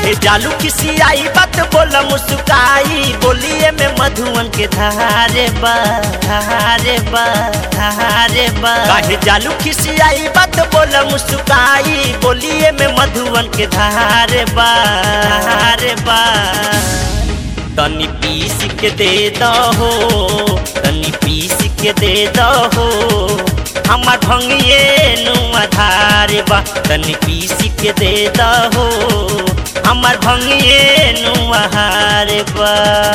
काहे जालू किसी आई बात बोला मुस्काई बोलिए में मधुवन के धारे बा धारे बा धारे बा काहे जालू किसी आई बात बोला मुस्काई बोलिए में मधुवन के धारे बा धारे बा तनी पीस के दे दहो तनी पीस के दे दहो हमार भंगिए नु आधार बा तनी पीस के दे दहो हमार भंगिए नु आहार बा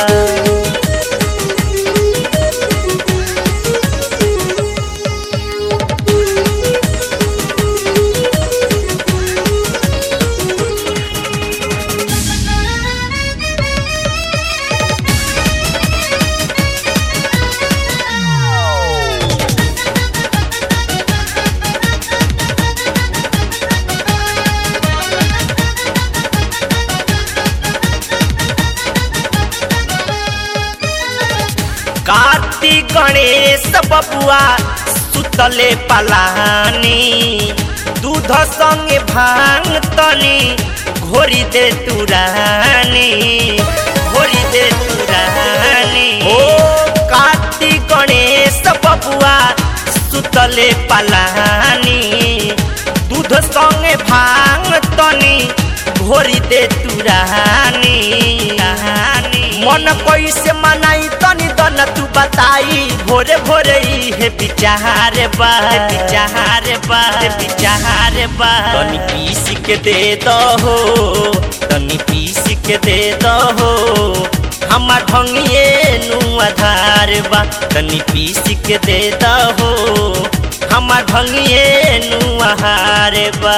कार्तिक गणेश बबुआ सुतले पलानी दूध संगे भांग तनी घोरी दे तुरानी घोरी दे तुरानी ओ कार्तिक गणेश बबुआ सुतले पलानी दूध संगे भांग तनी घोरी दे तुरानी मन कैसे मनाई तनी दन तू बताई भोरे भोरे ई हे विचार बा विचार बा विचार बा तनी पीस के दे दहो तनी पीस के दे दहो हमार भंगिए नु आधार बा तनी पीस के दे दहो हमार भंगिए नु आहार बा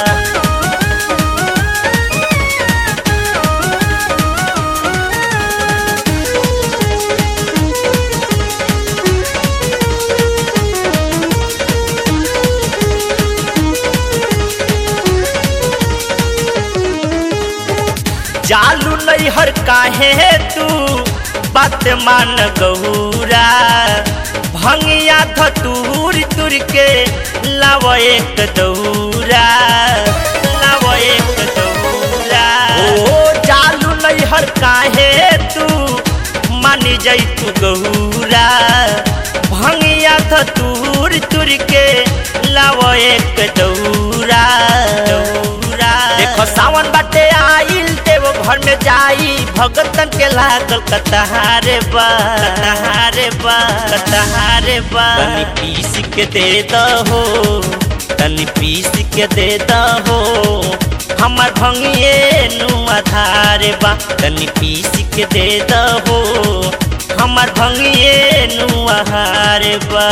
जालू नहीं हर काहे तू बात मान गौरा भंगिया धतूर तुर के लाव एक दौरा लाव एक दौरा ओ जालू नहीं हर काहे तू मान जाई तू गौरा भंगिया धतूर तुर के लाव एक दौरा दौरा देखो सावन बाटे आइल देव घर में जाई भगतन के लागल कतहारे बा कतहारे बा कतहारे बा तनी पीस के दे दहो तनी पीस के दे दहो हमार भंगिए नु आधारे बा तनी पीस के दे दहो हमार भंगिए नु आहारे बा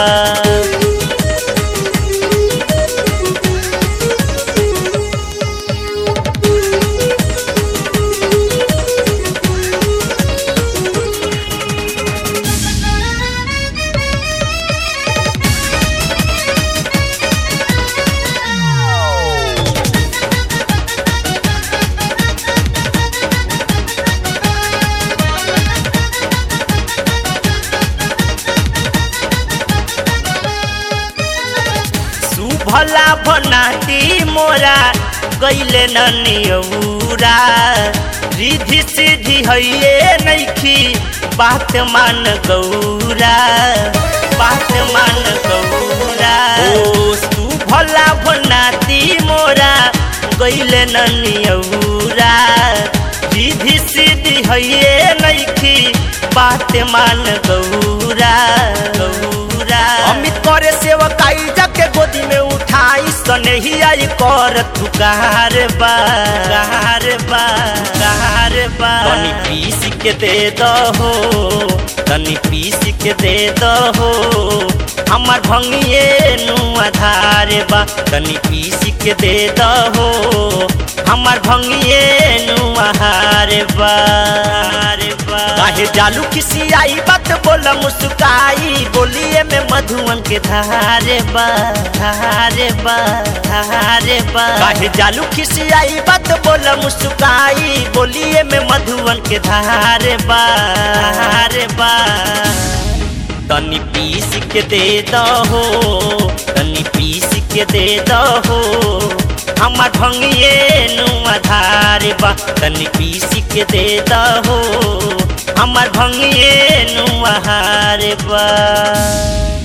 भला बनाती मोरा गैले ननियौरा रिधि सीधी हैये नैखी बात मान गौरा बात मान गौरा ओ तू भला बनाती मोरा गैले ननियौरा रिधि सीधी हैये नैखी बात मान गौरा गौरा अमित करे सेवकाई जाके गोदी में उठाई सनही आई कर तू कहार बा कहार बा कहार बा तनी पीस के दे दहो तनी पीस के दे दहो हमार भंगिए नु आधार बा तनी पीस के दे दहो हमार भंगिए नु आहार बा काहे जालू किसी आई बात बोला मुस्काई बोलिए में मधुवन के धारे बा धारे बा धारे बा काहे जालू किसी आई बात बोला मुस्काई बोलिए में मधुवन के धारे बा धारे बा तनी पीस के दे दहो तनी पीस के दे दहो हमार भंगिए नु आधार बा तनी पीसी के दे दहो हमार भंगिए नु आहार बा